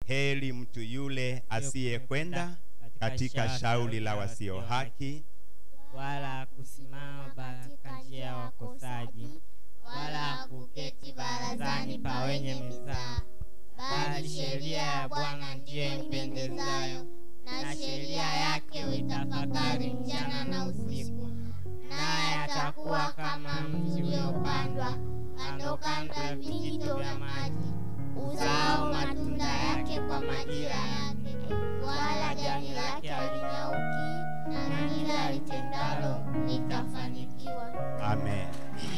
heri mtu yule asiyekwenda katika shauri la wasio haki wala kusimama katika njia ya wakosaji wala kuketi barazani pa wenye mizaa bali sheria ya bwana ndiyo impendezayo na sheria yake uitafakari mchana na usiku naye atakuwa kama mti uliopandwa kando kando ya vijito vya maji uzao matunda yake kwa majira yake wala jani lake halinyauki na kila litendalo litafanikiwa amen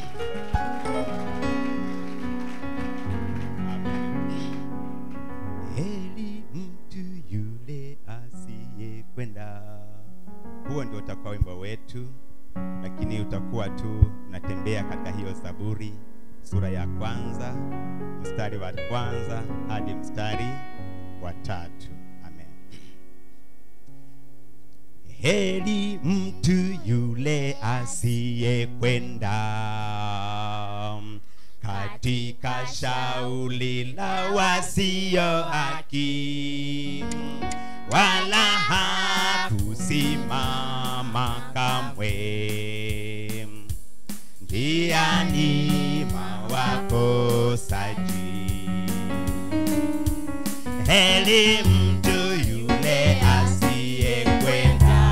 heri mtu yule asiyekwenda huo ndio utakuwa wimbo wetu lakini utakuwa tu natembea katika hiyo zaburi sura ya kwanza mstari wa kwanza hadi mstari wa tatu amen heri mtu yule asiyekwenda katika shauli la wasio haki wala hakusimama kamwe njiani mwa wakosaji heri mtu yule asiyekwenda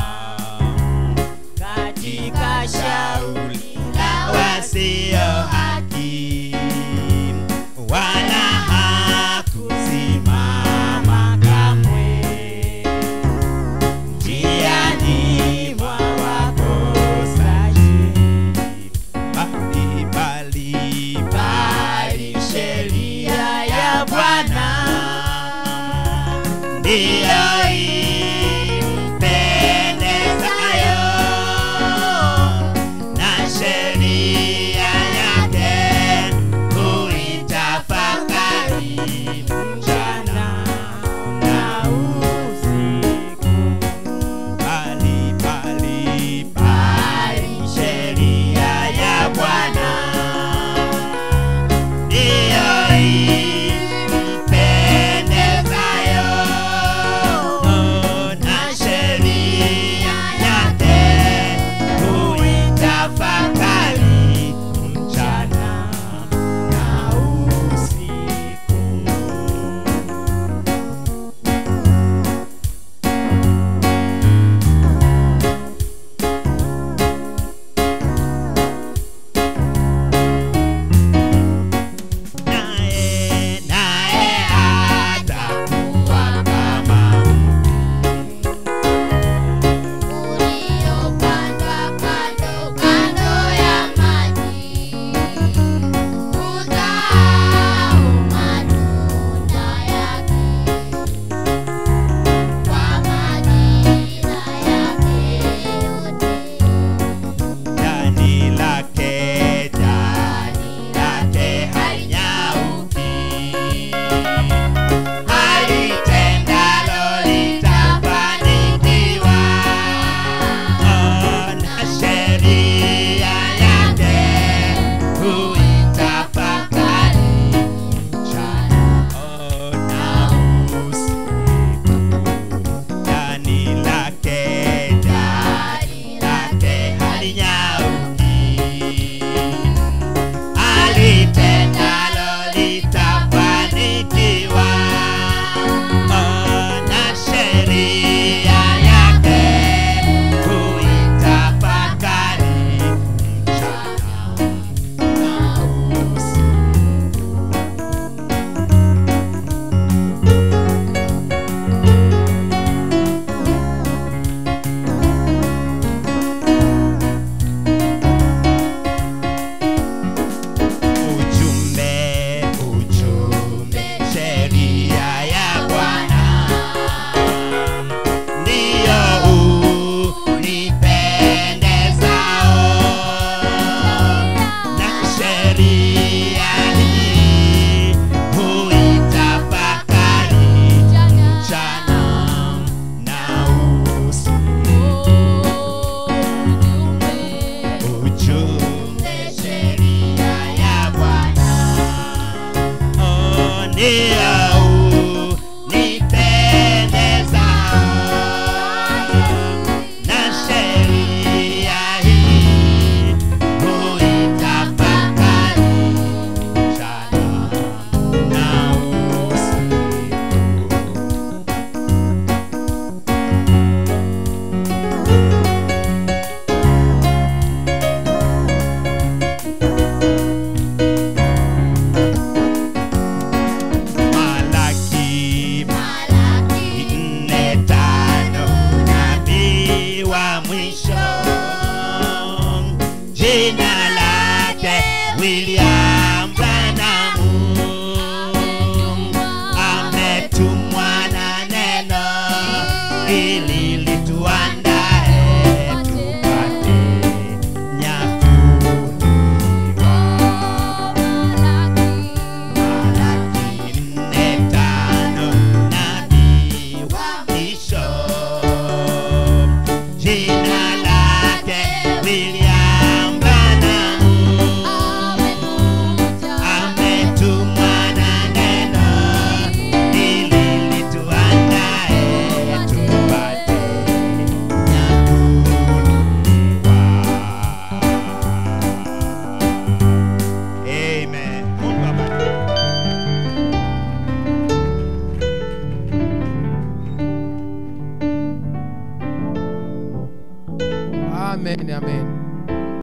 katika shauri la wasio haki wala hakusimama kamwe njiani mwa wakosaji bali bali bali sheria ya Bwana ndiyo